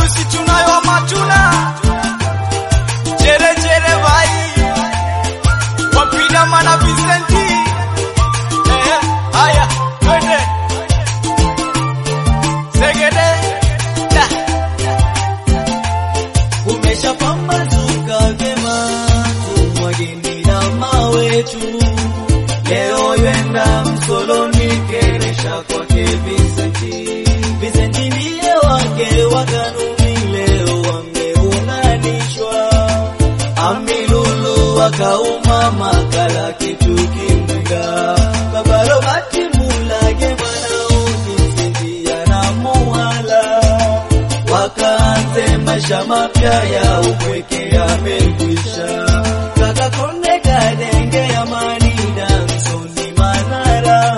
harusi tunayo ama tuna chere chere vai wapida mana Vincenti eh, haya twende segede da Umeshapambazuka vyema, tumwageni dama wetu leo yenda msoloni keresha kwake Vincenti. Vincenti ndiye wake wa kanuni, leo wameunganishwa. Amilulu akauma makala kitu kimwenga Baba Robert Mulage mwanao Vincenti anamuhala wakaanze maisha mapya ya upweke yamekwisha. Kaka Konde Kadenge Amani Damsoni Manara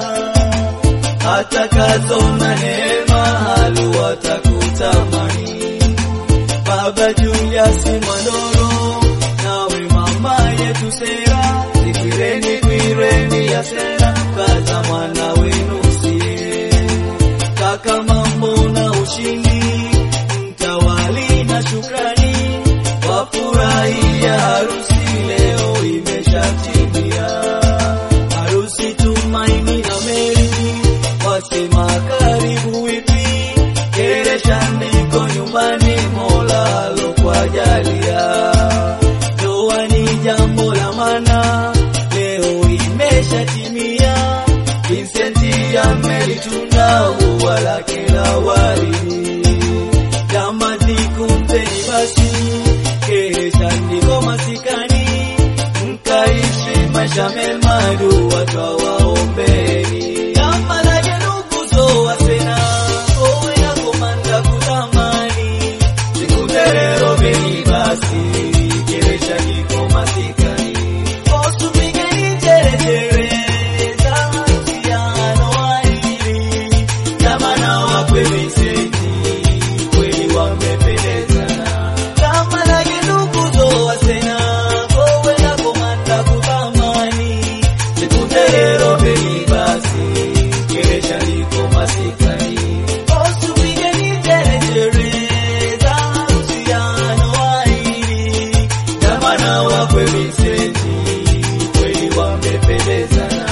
hata kazona neema halu watakutamani. Baba Julius Mwandoro nawe mama yetu Sera zikireni kwireni ya Sera kaza mwana wenu sie kaka mambo na ushindi mtawali na shukrani wafurahia harusi leo imeshatimia harusi tumaini na meri wasema karibu wipi keresha ndiko nyumbani mola alokwajalia ndoa ni jambo la maana leo imeshatimia Vincenti amelitunda ua lake la waridi kama zikumpeni basi kesha ndiko masikani mkaishi maisha mema dua twawaombeni kama lake ndugu zowasena owe na komanda kutamani sikuterero beni basi kesha ndiko masikani osupigeni cherechere za mahusiano haili jamana wakwe Vincenti kweli wamependezana kama na kidugu zowasena kowe na komanda kutamani sikuterero beni basi keresha liko masikani osupigeni cherechere za mahusiano haili jamana wakwe Vincenti kweli wamependezana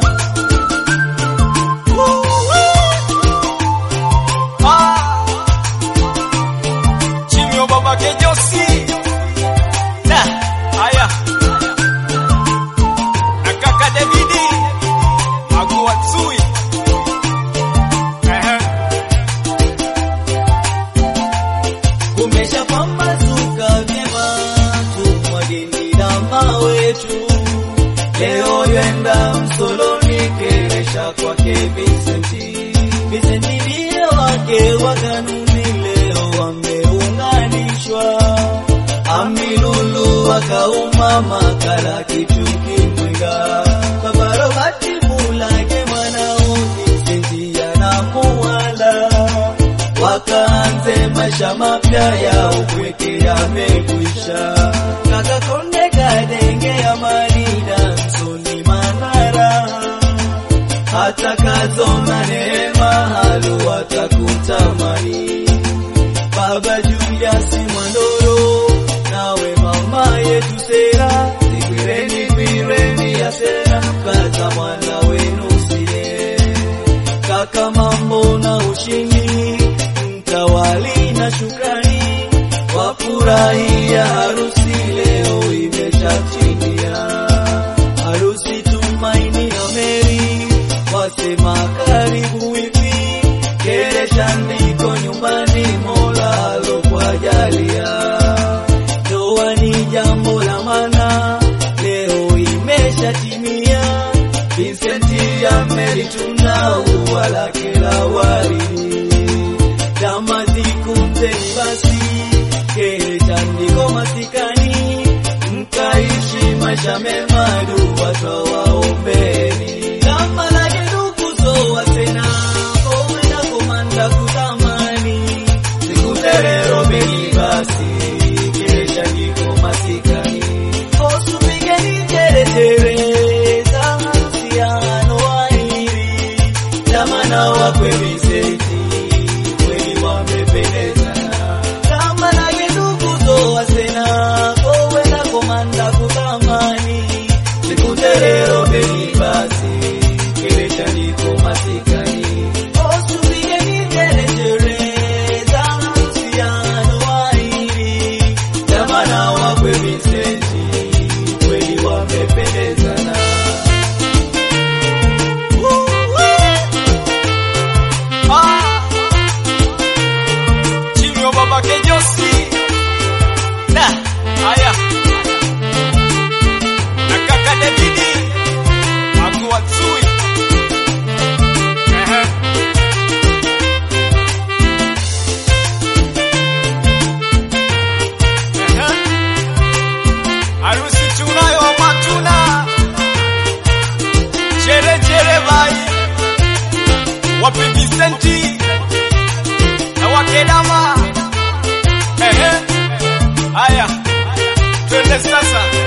ah chimio baba kejosi da haya na kaka Davidi Aguatsui ehe Kumeshapambazuka vyema, tumwageni dama wetu leo yenda msoloni keresha kwake Vincenti. Vincenti ndiye wake wa kanuni, leo wameunganishwa. Amilulu akauma makala kitu kimwenga, Baba Robert Mulage mwanao Vincenti anamuhala wakaanze maisha mapya ya upweke yamekwisha. Kaka Konde Kadenge Amani Damsoni Manara hata kazona neema halu watakutamani. Baba Julius Mwandoro nawe mama yetu Sera zikireni kwireni ya Sera kaza mwana wenu sie kaka mambo na ushindi mtawali na shukrani wafurahia harusi leo imeshatimia harusi tumaini na meri wasema karibu wipi keresha ndiko nyumbani mola alokwajalia ndoa ni jambo la maana leo imeshatimia Vincenti amelituna ua lake la waridi kama zikumteni basi keresha ndiko masikani mkaishi maisha mema dua twawaombeni kama lake ndugu zowasena kowe na komanda kutamani sikuterero beni basi keresha ndiko masikani osupigeni cherechere za mahusiano haili jamana wakwe Vincenti kweli wamependezana wapi Vicenti na wakedama ehe haya twende sasa